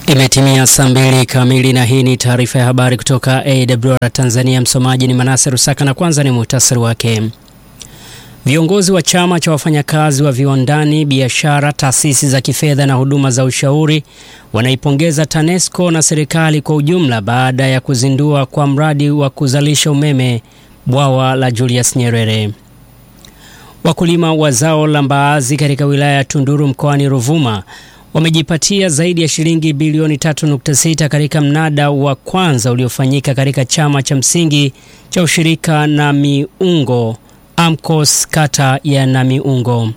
Imetimia saa mbili kamili na hii ni taarifa ya habari kutoka AWR Tanzania. Msomaji ni Manase Rusaka na kwanza ni muhtasari wake. Viongozi wa chama cha wafanyakazi wa viwandani, biashara, taasisi za kifedha na huduma za ushauri wanaipongeza TANESCO na serikali kwa ujumla baada ya kuzindua kwa mradi wa kuzalisha umeme bwawa la Julius Nyerere. Wakulima wa zao la mbaazi katika wilaya ya Tunduru mkoani Ruvuma wamejipatia zaidi ya shilingi bilioni 3.6 katika mnada wa kwanza uliofanyika katika chama cha msingi cha ushirika na miungo AMCOS kata ya Namiungo.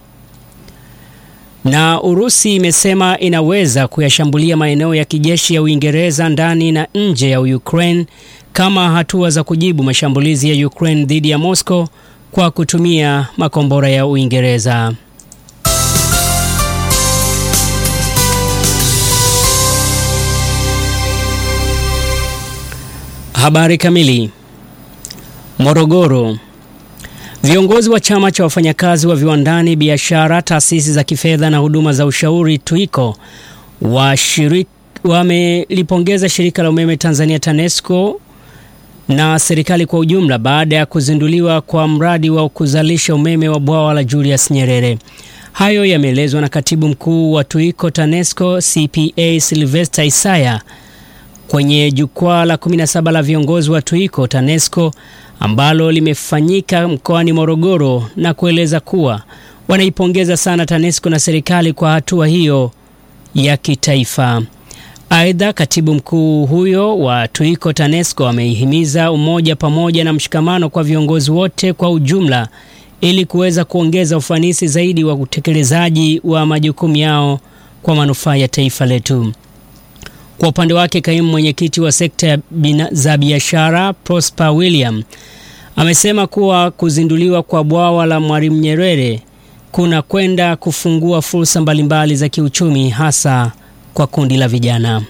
Na Urusi imesema inaweza kuyashambulia maeneo ya kijeshi ya Uingereza ndani na nje ya Ukraine kama hatua za kujibu mashambulizi ya Ukraine dhidi ya Moscow kwa kutumia makombora ya Uingereza. Habari kamili. Morogoro. Viongozi wa chama cha wafanyakazi wa viwandani, biashara, taasisi za kifedha na huduma za ushauri TWICO wamelipongeza shirika la umeme Tanzania TANESCO na serikali kwa ujumla baada ya kuzinduliwa kwa mradi wa kuzalisha umeme wa bwawa la Julius Nyerere. Hayo yameelezwa na katibu mkuu wa TWICO TANESCO CPA Sylvester Isaya kwenye jukwaa la 17 la viongozi wa TWICO TANESCO ambalo limefanyika mkoani Morogoro na kueleza kuwa wanaipongeza sana TANESCO na serikali kwa hatua hiyo ya kitaifa. Aidha, katibu mkuu huyo wa TWICO TANESCO ameihimiza umoja pamoja na mshikamano kwa viongozi wote kwa ujumla ili kuweza kuongeza ufanisi zaidi wa utekelezaji wa majukumu yao kwa manufaa ya taifa letu. Kwa upande wake kaimu mwenyekiti wa sekta za biashara Prosper William amesema kuwa kuzinduliwa kwa bwawa la Mwalimu Nyerere kuna kwenda kufungua fursa mbalimbali za kiuchumi hasa kwa kundi la vijana.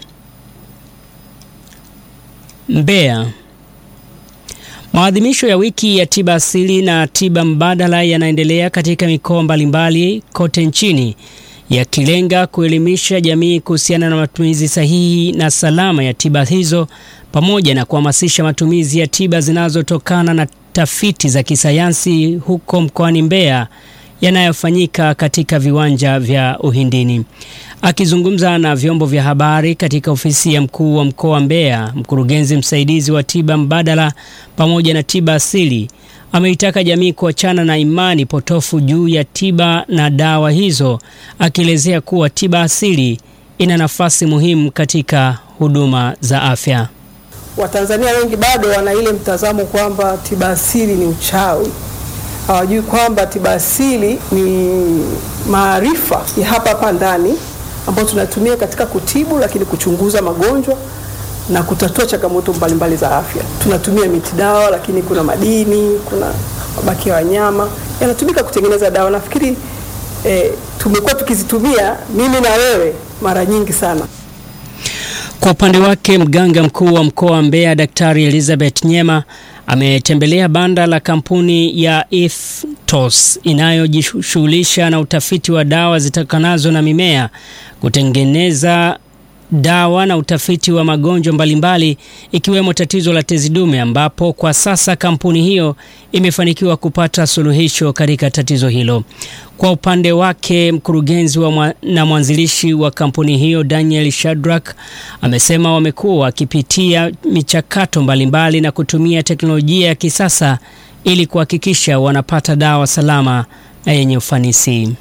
Mbeya. Maadhimisho ya wiki ya tiba asili na tiba mbadala yanaendelea katika mikoa mbalimbali kote nchini yakilenga kuelimisha jamii kuhusiana na matumizi sahihi na salama ya tiba hizo pamoja na kuhamasisha matumizi ya tiba zinazotokana na tafiti za kisayansi huko mkoani Mbeya yanayofanyika katika viwanja vya Uhindini. Akizungumza na vyombo vya habari katika ofisi ya mkuu wa mkoa wa Mbeya, mkurugenzi msaidizi wa tiba mbadala pamoja na tiba asili ameitaka jamii kuachana na imani potofu juu ya tiba na dawa hizo, akielezea kuwa tiba asili ina nafasi muhimu katika huduma za afya. Watanzania wengi bado wana ile mtazamo kwamba tiba asili ni uchawi. Hawajui kwamba tiba asili ni maarifa ya hapa hapa ndani ambayo tunatumia katika kutibu, lakini kuchunguza magonjwa na kutatua changamoto mbalimbali za afya. Tunatumia miti dawa, lakini kuna madini, kuna mabaki ya wanyama yanatumika kutengeneza dawa. Nafikiri eh, tumekuwa tukizitumia mimi na wewe mara nyingi sana. Kwa upande wake mganga mkuu wa mkoa wa Mbeya Daktari Elizabeth Nyema ametembelea banda la kampuni ya Ethos inayojishughulisha na utafiti wa dawa zitokanazo na mimea kutengeneza dawa na utafiti wa magonjwa mbalimbali ikiwemo tatizo la tezi dume ambapo kwa sasa kampuni hiyo imefanikiwa kupata suluhisho katika tatizo hilo. Kwa upande wake, mkurugenzi wa mwa, na mwanzilishi wa kampuni hiyo Daniel Shadrack amesema wamekuwa wakipitia michakato mbalimbali na kutumia teknolojia ya kisasa ili kuhakikisha wanapata dawa salama na yenye ufanisi.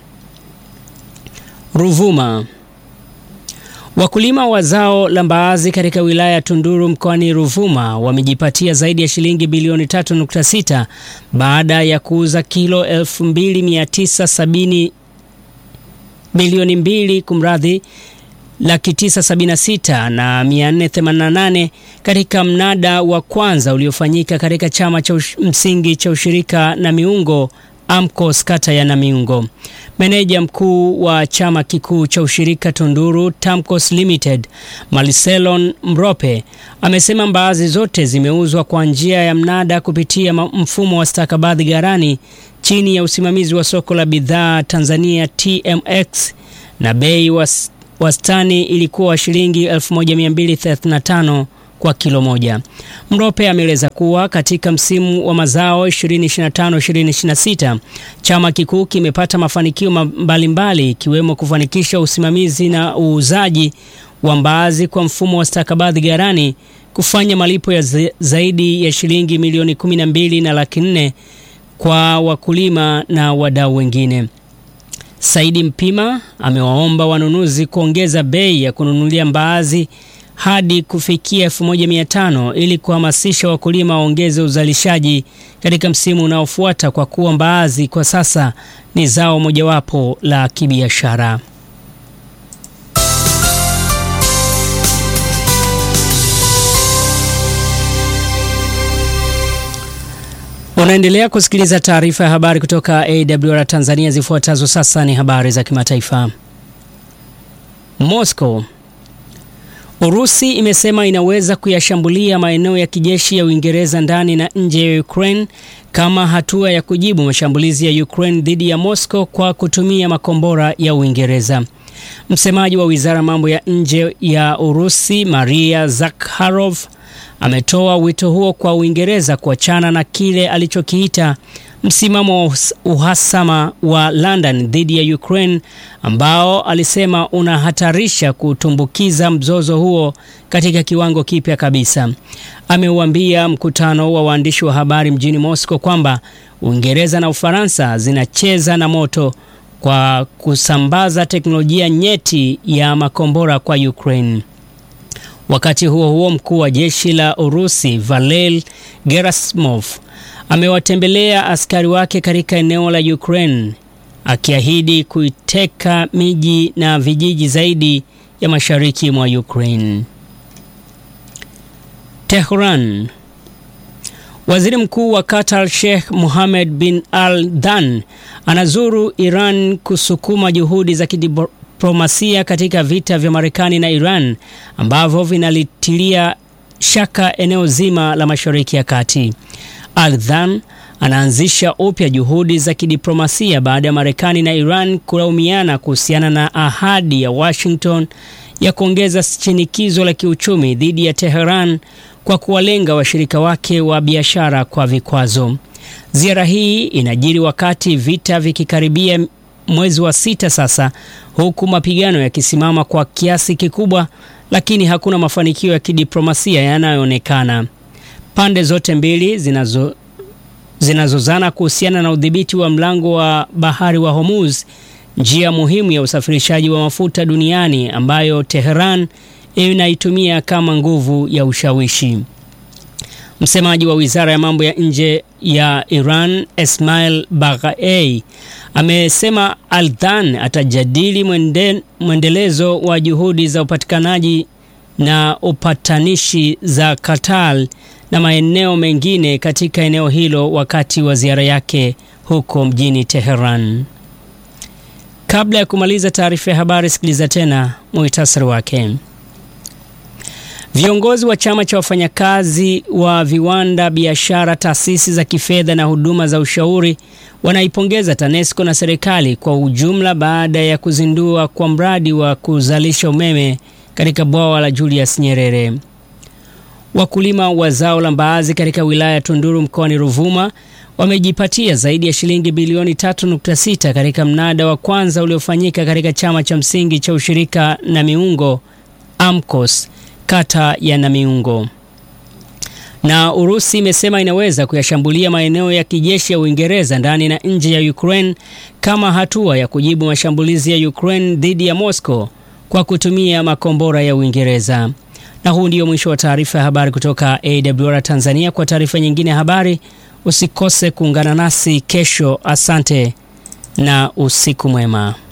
Ruvuma. Wakulima wa zao la mbaazi katika wilaya ya Tunduru mkoani Ruvuma wamejipatia zaidi ya shilingi bilioni 3.6 baada ya kuuza kilo 2970 milioni mbili kumradhi laki tisa sabini na sita na mia nne themanini na nane katika mnada wa kwanza uliofanyika katika chama cha msingi cha ushirika na miungo AMCOS kata ya Namiungo. Meneja mkuu wa chama kikuu cha ushirika Tunduru Tamcos Limited, Marcelon Mrope amesema mbaazi zote zimeuzwa kwa njia ya mnada kupitia mfumo wa stakabadhi ghalani chini ya usimamizi wa soko la bidhaa Tanzania TMX na bei wastani ilikuwa shilingi 1235 kwa kilo moja. Mrope ameeleza kuwa katika msimu wa mazao 2025-2026 chama kikuu kimepata mafanikio mbalimbali ikiwemo kufanikisha usimamizi na uuzaji wa mbaazi kwa mfumo wa stakabadhi ghalani, kufanya malipo ya zaidi ya shilingi milioni 12 na laki nne kwa wakulima na wadau wengine. Saidi Mpima amewaomba wanunuzi kuongeza bei ya kununulia mbaazi hadi kufikia 1500 ili kuhamasisha wakulima waongeze uzalishaji katika msimu unaofuata kwa kuwa mbaazi kwa sasa ni zao mojawapo la kibiashara. Unaendelea kusikiliza taarifa ya habari kutoka AWR Tanzania. Zifuatazo sasa ni habari za kimataifa. Moscow. Urusi imesema inaweza kuyashambulia maeneo ya kijeshi ya Uingereza ndani na nje ya Ukraine kama hatua ya kujibu mashambulizi ya Ukraine dhidi ya Moscow kwa kutumia makombora ya Uingereza. Msemaji wa Wizara ya Mambo ya Nje ya Urusi, Maria Zakharov, ametoa wito huo kwa Uingereza kuachana na kile alichokiita msimamo wa uhasama wa London dhidi ya Ukraine ambao alisema unahatarisha kutumbukiza mzozo huo katika kiwango kipya kabisa. Ameuambia mkutano wa waandishi wa habari mjini Moscow kwamba Uingereza na Ufaransa zinacheza na moto kwa kusambaza teknolojia nyeti ya makombora kwa Ukraine. Wakati huo huo, mkuu wa jeshi la Urusi Valel Gerasimov amewatembelea askari wake katika eneo la Ukraine akiahidi kuiteka miji na vijiji zaidi ya mashariki mwa Ukraine. Tehran. Waziri Mkuu wa Qatar Sheikh Mohammed bin Al Dhan anazuru Iran kusukuma juhudi za kidiplomasia katika vita vya Marekani na Iran ambavyo vinalitilia shaka eneo zima la Mashariki ya Kati. Al Dhan anaanzisha upya juhudi za kidiplomasia baada ya Marekani na Iran kulaumiana kuhusiana na ahadi ya Washington ya kuongeza shinikizo la kiuchumi dhidi ya Teheran kwa kuwalenga washirika wake wa biashara kwa vikwazo. Ziara hii inajiri wakati vita vikikaribia mwezi wa sita sasa, huku mapigano yakisimama kwa kiasi kikubwa, lakini hakuna mafanikio ya kidiplomasia yanayoonekana. Pande zote mbili zinazo zinazozana kuhusiana na udhibiti wa mlango wa bahari wa Hormuz, njia muhimu ya usafirishaji wa mafuta duniani ambayo Teheran inaitumia kama nguvu ya ushawishi. Msemaji wa Wizara ya Mambo ya Nje ya Iran, Esmail Baghai, amesema Al-Dhan atajadili mwende, mwendelezo wa juhudi za upatikanaji na upatanishi za Qatar na maeneo mengine katika eneo hilo wakati wa ziara yake huko mjini Teheran. Kabla ya kumaliza taarifa ya habari, sikiliza tena muhtasari wake. Viongozi wa chama cha wafanyakazi wa viwanda, biashara, taasisi za kifedha na huduma za ushauri wanaipongeza TANESCO na serikali kwa ujumla baada ya kuzindua kwa mradi wa kuzalisha umeme katika bwawa la Julius Nyerere. Wakulima wa zao la mbaazi katika wilaya ya Tunduru mkoani Ruvuma wamejipatia zaidi ya shilingi bilioni 3.6 katika mnada wa kwanza uliofanyika katika chama cha msingi cha ushirika na miungo AMCOS kata ya Namiungo. Na Urusi imesema inaweza kuyashambulia maeneo ya kijeshi ya Uingereza ndani na nje ya Ukraine kama hatua ya kujibu mashambulizi ya Ukraine dhidi ya Moscow kwa kutumia makombora ya Uingereza. Na huu ndio mwisho wa taarifa ya habari kutoka AWR Tanzania. Kwa taarifa nyingine ya habari, usikose kuungana nasi kesho. Asante na usiku mwema.